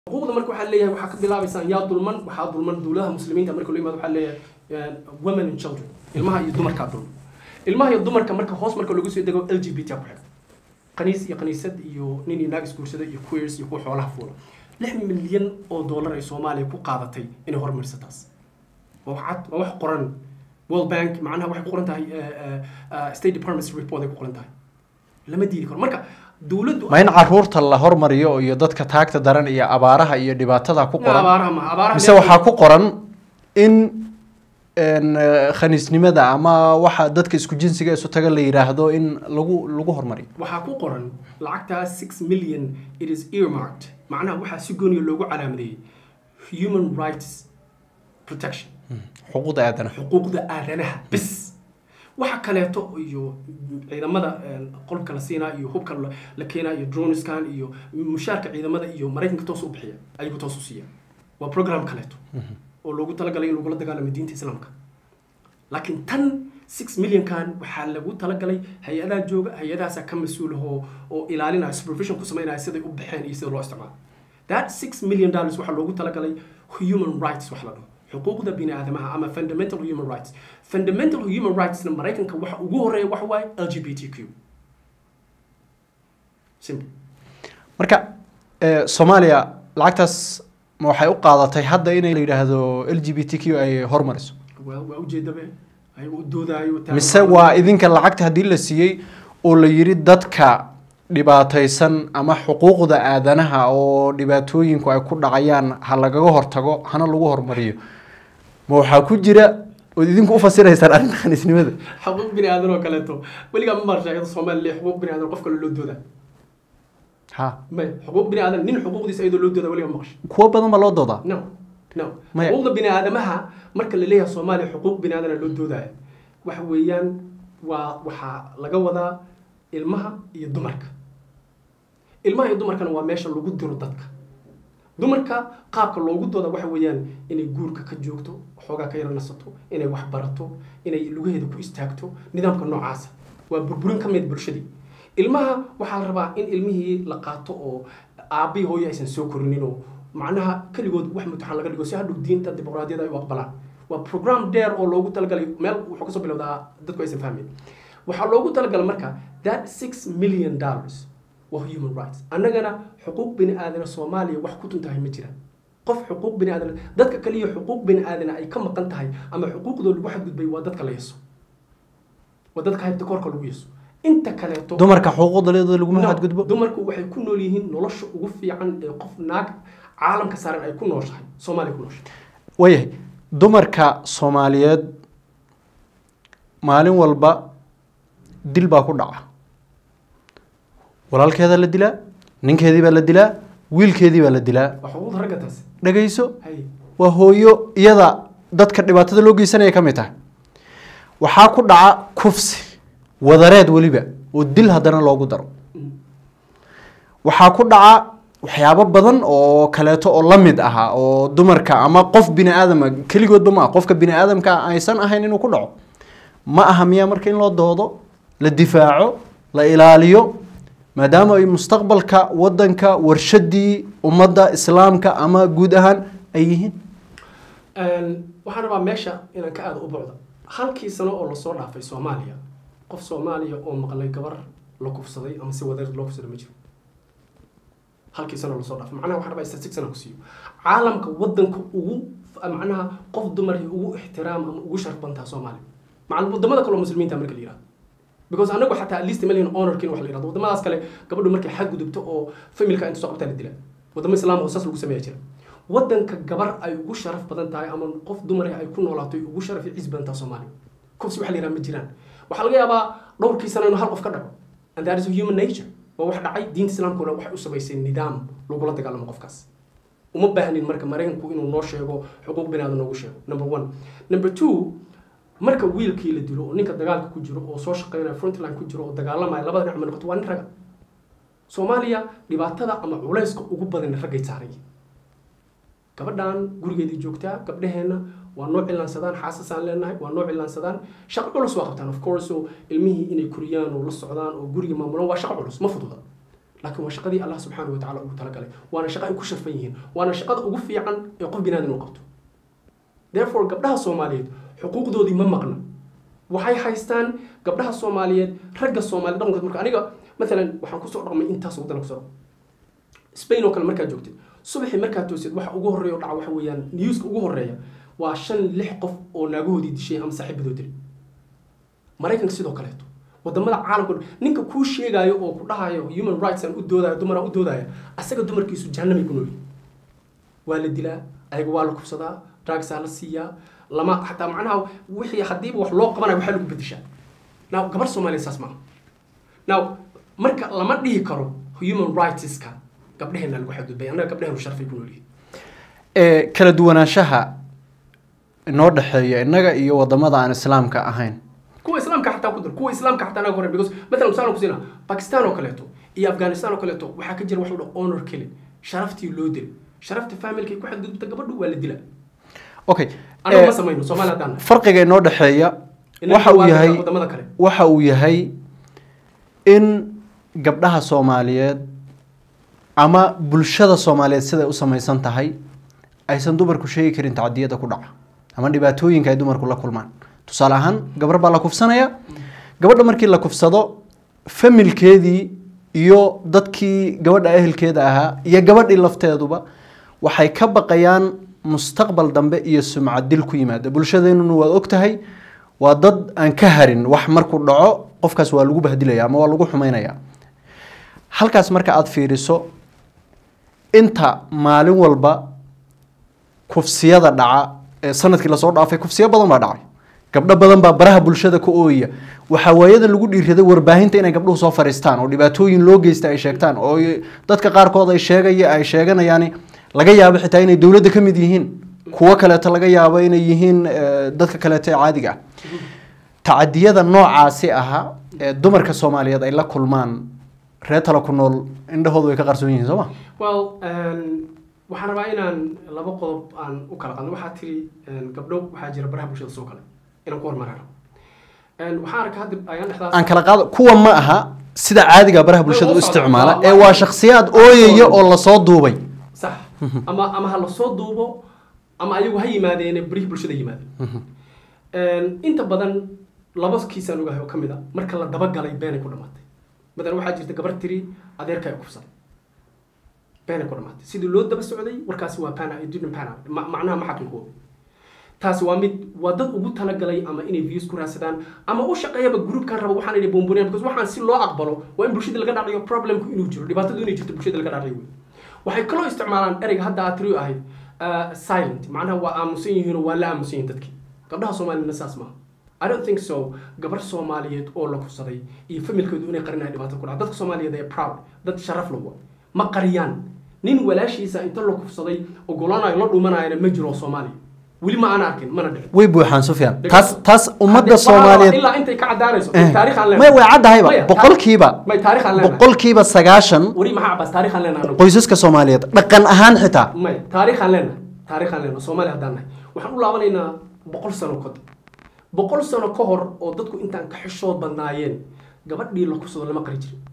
xuquuqda marka waxaa leeyahay waxaa ka bilaabaysaan yaa dulman waxaa dulman dowladaha muslimiinta marka loo yimaado waxaa leeyahay women and children ilmaha iyo dumarkaa dulman ilmaha iyo dumarka marka hoos marka lagu soo dego l g b t ku xiga qaniis iyo qaniisad iyo nin iyo naag isguursada iyo queers iyo kuwa xoolaha fuula lix milyan oo dollar ay soomaaliya ku qaadatay inay horumariso taas waa wax cad waa wax qoran world bank macnaha waxay ku qoran tahay state department report ay ku qoran tahay lama diidi karo marka dowladdu ma in caruurta la hormariyo iyo dadka taagta daran iyo abaaraha iyo dhibaatada ku qoran abaaraha ma abaaraha mise waxaa ku qoran in khaniisnimada ama waxa dadka isku jinsiga isu taga la yiraahdo in lagu lagu hormariyo waxaa ku qoran lacagtaa six million it is earmarked macnaha waxaa si gooniya loogu calaamadeeyey human rights protection xuquuqda aadanaha xuquuqda aadanaha bis waxa kaleeto iyo ciidamada qolka la siinaa iyo hubka la keenaa iyo droneskan iyo mushaarka ciidamada iyo maraykanka toos u bixiya ayagu toos u siiya waa program kaleeto oo loogu talagalay in lagula dagaalamo diinta islaamka laakiin tan six millionkan waxaa lagu talagalay hay-adaha jooga hay-adahaasaa ka mas-uulahoo oo ilaalinaya supervision ku sameynaya siday u baxeen iyo sida loo isticmaalo that six million dollars waxaa loogu talagalay human rights wax la dhaho xuquuqda bini aadamaha ama fundamental human rights fundamental human rightsna maraykanka waxa ugu horeeya waxa waaye l g b t q simple marka soomaaliya lacagtaas ma waxay u qaadatay hadda inay la yidhaahdo l g b t q ay hormariso waa waa ujeedabe ayaga u doodaayo mise waa idinka lacagta haddii la siiyey oo la yidhi dadka dhibaataysan ama xuquuqda aadanaha oo dhibaatooyinku ay ku dhacayaan ha lagaga hortago hana lagu hormariyo ma waxaa ku jira ood idinku ufasiraysaan arrinta khaniisnimada xuquuq bini aadan oo kaleeto weligaa ma marsha iyadoo soomaaliya xuquuq bini aadan qof kale loo doodaa ha may xuquuq bini aadan nin xuquuqdiisa iyadoo loo doodaa weligaa ma maqasha kuwo badan baa loo doodaa no no Maya. xuquuqda bini aadamaha marka la leeyahay soomaaliya xuquuq bini aadana loo doodaya waxa weeyaan waa waxaa laga wadaa ilmaha iyo dumarka ilmaha iyo dumarkana waa meesha lagu diro dadka dumarka qaabka loogu dooda waxa weeyaan inay guurka ka joogto xoogaa ka yara nasato inay wax barato inay lugaheeda ku istaagto nidaamka noocaasa waa burburin ka mid bulshadii ilmaha waxaa la rabaa in ilmihii la qaato oo aabbii hooyo aysan soo korinin oo macnaha keligood wax mutaxan laga dhigo si hadhow diinta dimuqraadiyada ay u aqbalaan waa program dheer oo loogu talagalay meel wuxuu kasoo bilowdaa dadku aysan fahmin waxaa loogu talagalay marka that six million dollars waa human rights annagana xuquuq bini aadana soomaaliya wax ku tuntahay ma jiraan qof xuquuq bini aadana dadka kaliya xuquuq bini aadana ay ka maqan tahay ama xuquuqdoo lagu xadgudbay waa dadka la yeso waa dadka haybta koorka lagu yeso inta kaleeto dumarka xuquuqda leedooda laguma No, xadgudbo dumarku waxay ku nool yihiin nolosha ugu fiican ee qof naag caalamka saaran ay ku nooshahay soomaaliya ku nooshahay waayahay dumarka soomaaliyeed maalin walba dil baa ku dhaca walaalkeedaa la dilaa ninkeedii baa la dilaa wiilkeedii baa la dilaa waa xuquuqda ragga taasi dhagayso hay waa hooyo iyada dadka dhibaatada loo geysanaya ka mid tahay waxaa ku dhaca kufsi wadareed weliba oo dil haddana loogu daro Mm. waxaa ku dhaca waxyaabo badan oo kaleeto oo la mid aha oo dumarka ama qof bini aadama keligoodba ma aha qofka bini aadamka aysan ahayn inuu ku dhaco ma aha miyaa marka in loo doodo la difaaco la ilaaliyo maadaama ay mustaqbalka wadanka warshadii ummadda islaamka ama guud ahaan ay yihiin Een, waxaan rabaa meesha inaan ka aada u bocdo halkii sano oo lasoo dhaafay soomaaliya qof soomaaliya oo maqlay gabar la kufsaday ama si wadareed loo kufsaday ma jiro halkii sano lasoo dhaafay macnaha waxaan rabaa statistic sana ku siiyo caalamka wadanka ugu macnaha qof dumarkii ugu ixtiraam ama ugu sharaf bantaa soomaaliya macal wadamada kale oo muslimiinta marka la yihahdo because anagu xataa at least million honorkin wax la yihahdo wadamadaas kale gabadhu markay xad gudubto oo familka inta soo qabtaa la dila wadamo islaam oo saas lagu sameeya jira wadanka gabar ay ugu sharaf badan tahay ama qof dumar ay ku noolaato ay ugu sharaf iyo ciis badan tahay soomaaliya kufsi waxa la yidhaha ma jiraan waxaa laga yaabaa dhowrkii sano inuu hal qof ka dhaco and that is a human nature waa wax dhacay diinta islaamkuna waxay u samaysay nidaam lagula dagaalamo qofkaas uma baahnin marka maraykanku inuu noo sheego xuquuq binaada noogu sheego number one number two marka wiilkii la dilo oo ninka dagaalka ku jiro oo soo shaqeynaya frontline ku jiro oo dagaalamaya labada dhinac ma noqoto waa nin raga soomaaliya dhibaatada ama culayska ugu badan raggay saaray gabadhan gurigeedii joogtaa gabdhaheenna waa noo cilaansadaan xaasasaan leenahay waa noo cilaansadaan shaqo culus waa qabtaan of course oo ilmihii inay koriyaan oo la socdaan oo guriga maamulaan waa shaqo culus ma fududa laakiin waa shaqadii allah subxaanahu watacaala ugu talagalay waana shaqa ay ku sharfan yihiin waana shaqada ugu fiican ee qof binaadan u qabto therefore gabdhaha soomaaliyeed xuquuqdoodii ma maqna waxay haystaan gabdhaha soomaaliyeed ragga soomaaliyeed dhaqankood marka aniga maalan waxaan kusoo dhaqmay intaas waddan kusoo dhaqmay spain oo kale markaad joogtid subaxii markaad toosid waxa ugu horreeya oo dhaca waxa weeyaan newska ugu horreeya waa shan lix qof oo naagahoodii dishay ama saaxiibadood dilay maraykanka sidoo kaleeto wadamada caalamka ninka kuu sheegaayo oo ku dhahayo human rights aan u doodayo dumaraan u doodaya asaga dumarkiisu jahannamay ku noolyihin waa la dilaa ayaga waa la kufsadaa drugsaa la siiyaa lama xataa macnaha wixii haddiiba wax loo qabanayo waxaa lagu bedeshaa now gabar soomaaliya saas maaha now marka lama dhihi karo human rightska gabdheheena lagu xadgudbay annaga gabdheheenu sharfay ku noolyihin ee kala duwanaanshaha inoo dhexeeya innaga iyo wadamada aan islaamka ahayn kuwa islaamka xataa ku dar kuwa islaamka xataa naga horeyn because matalan misaan ku siinaa bakistan oo kaleeto iyo afghanistan oo kaleeto waxaa ka jira wax la dhaho honor killing sharaftii loo dilay sharafta familkay ku xadgudubta gabadhu waa la dilaa okay annaga ma ee, samayno soomaali haddaan nahay farqiga inoo dhexeeya Innaga waxa uu waa yahay wadamada kale waxa uu yahay in gabdhaha soomaaliyeed ama bulshada soomaaliyeed siday u samaysan tahay aysan dumarku sheegi karin tacadiyada ku dhaca ama dhibaatooyinka ay dumarku la kulmaan tusaale ahaan gabar baa la kufsanaya gabadha markii la kufsado familkeedii iyo dadkii gabadha ehelkeeda ahaa iyo gabadhii lafteeduba waxay ka baqayaan mustaqbal dambe iyo sumcad dil ku yimaada bulshadeenuna waad ogtahay waa dad aan ka harin wax markuu dhaco qofkaas waa lagu bahdilaya ama waa lagu xumaynaya halkaas marka aada fiiriso inta maalin walba kufsiyada dhaca ee sanadkii lasoo dhaafay kufsiyo badan baa dhacay gabdho badan baa baraha bulshada ka ooya waxaa waayadan lagu dhiiraday warbaahinta inay gabdhuhu soo fariistaan oo dhibaatooyin loo geysta ay sheegtaan oo ay- dadka qaarkood ay sheegaya ay sheeganayaan laga yaabo xitaa inay dowladda ka mid yihiin kuwo kaleeto laga yaabo inay yihiin eh, dadka kaleeto ee caadiga ah tacadiyada noocaasi ahaa ee dumarka soomaaliyeed ay la kulmaan reer tala ku nool indhahoodu way ka qarsoon yihiin soo ma well um, waxaan rabaa inaan laba qodob aan u kala qadno waxaa tiri um, gabdho waxaa jira baraha bulshada soo kale inaan ku hormarin rabo Um, waxaan arkaa hadda ayaan dhexdaas aan kala qaado kuwa ma aha sida caadiga baraha bulshada u Way u socdaan. isticmaala Waa- ee waa shakhsiyaad ooyaya oo lasoo duubay sax ama ama ha lasoo duubo ama ayagu ha yimaadeen barihii bulshada yimaadeen Um, inta badan laba kiisaan ogahay oo ka mid a marka la dabagalay beenay ku dhamaatay matalan waxaa jirta gabar tiri adeerka ay kufsaday beenay ku dhamaatay sidii loo daba socday warkaasi waa pana didn't pana Ma- macnaha ma xaqiiqoobi taasi waa mid waa dad ugu talagalay ama inay views ku raadsadaan ama u shaqeeyaba groupkan raba waxaan inay bomboniyaan because waxaan si loo aqbalo waa in bulshada laga dhacayo problemku inuu jiro dhibaatadu inay jirto bulshada laga dhacayo wey waxay kaloo isticmaalaan ereyga hadda aad tiri ahayd uh, silent macnaha waa aamusan yihiinoo waa la aamusan yihiin dadkii gabdhaha soomaaliyana saas maaha I don't think so gabar soomaaliyeed oo la kufsaday iyo familkoodu inay qarinahay dhibaato ku dhaca dadka soomaaliyeed ee proud dad sharaf lawa ma qariyaan nin walaashiisa inta la kufsaday ogolaanayo la dhumanayana ma jiro oo soomaaliya weli ma aan arkin mana dhicin way buuxaan sufyaan taas taas ummadda Haddii- waxaa la rabaa soomaaliyeed ilaa intay ka cadaanayso Eh, taariikh aan may leenahay way caddahayba Maya, boqolkiiba may taariikh aan leenahay boqolkiiba sagaashan weli maxaa cabas taariikh aan leenahay anagu qoysaska soomaaliyeed dhaqan ahaan xitaa may taariikh aan leenahay taariikh aan leenahay soomaaliya haddaan nahay waxaan u laabanaynaa boqol sano kadib boqol sano ka hor oo dadku intaan ka xishood badnaayeen gabadhii la kufsado lama qari jirin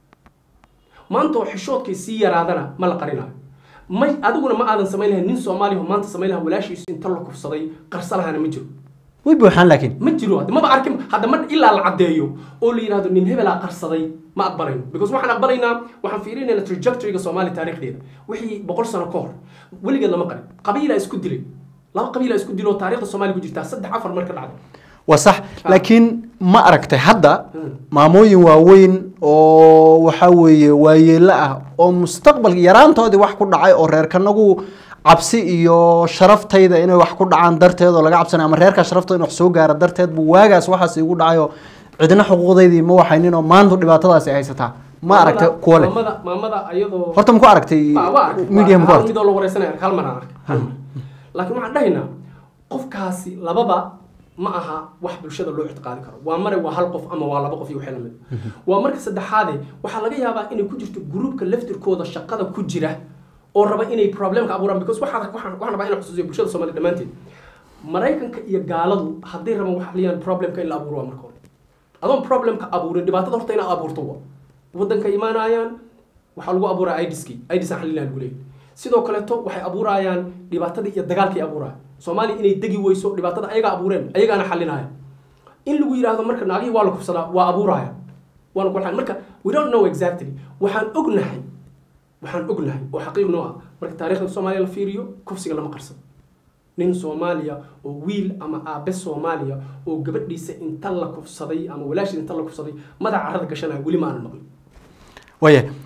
maanta oo xishoodkay sii yaraadana ma la qarinayo may adiguna ma aadan samayn lahayn nin soomaaliya oo maanta samayn lahaa walaashiisu inta la kufsaday qarsa lahana ma jiro way buuxaan laakiin ma jiro hadda maba arkin hadda ma ilaa la caddeeyo oo la yidhahdo nin hebelaa qarsaday ma aqbalayno because waxaan aqbalaynaa waxaan fiirinaynaa trajectoryga soomaaliya taariikhdeeda wixii boqol sano ka hor weligeed lama qarin qabiilaa isku dilay laba qabiilaa isku dilay oo taariikhda soomaaliya ku jirtaa saddex afar marka dhacday waa sax laakiin ma aragtay hadda Hmm. maamooyin waaweyn oo waxa weeye waayeelo ah oo mustaqbal yaraantoodii wax ku dhacay oo reerkanagu cabsi iyo sharaftayda inay wax ku dhacaan darteed oo laga cabsanay ama reerkaa sharaftooda in wax soo gaara darteed buu waagaas waxaas igu dhacay oo cidna xuquuqdaydii ma waxaynin oo maanta dhibaatadaasi haysataa ma aragtay Maamada- kuwa leh maamada maamada ayadoo horta ma ku aragtay Waa- waa arkay. media ma ku Hal aragtay mid oo la wareysanaya hal mar aan arkay hal mar. laakiin waxaan dhahaynaa qofkaasi lababa ma aha wax bulshada loo ictiqaadi karo waa mare waa hal qof ama waa laba qof iyo wixii lamid waa marka saddexaade waxaa laga yaabaa inay ku jirto gruupka laftirkooda shaqada ku jira oo raba inay problemka abuuraan because waxaa waxaan waxaan rabaa inaan xusuusiyo bulshada soomaaliya dhammaanteed maraykanka iyo gaaladu hadday rabaan wax haliyaan problemka in la abuuro waa marka hore adoon problemka abuurin dhibaatada horta inaad abuurto wa waddanka imaanayaan waxaa lagu abuuraya idiskii idis aan xalinaa lagu leeyahy sidoo kaleeto waxay abuurayaan dhibaatadii iyo dagaalkii abuuraya soomaaliya inay degi weyso dhibaatada ayagaa abuureen ayagaana xalinaya in lagu yidhaahdo marka naagihii waa la kufsadaa waa abuuraya waana ku marka we don't know exactly waxaan ognahay waxaan ognahay oo xaqiiq noo ah marka taariikhda soomaaliya la fiiriyo kufsiga lama qarsado nin soomaaliya oo wiil ama aabe soomaaliya oo gabadhiisa inta la kufsaday ama walaashii inta la kufsaday madaxa carrada gashanaya weli ma aanan maqlin waaya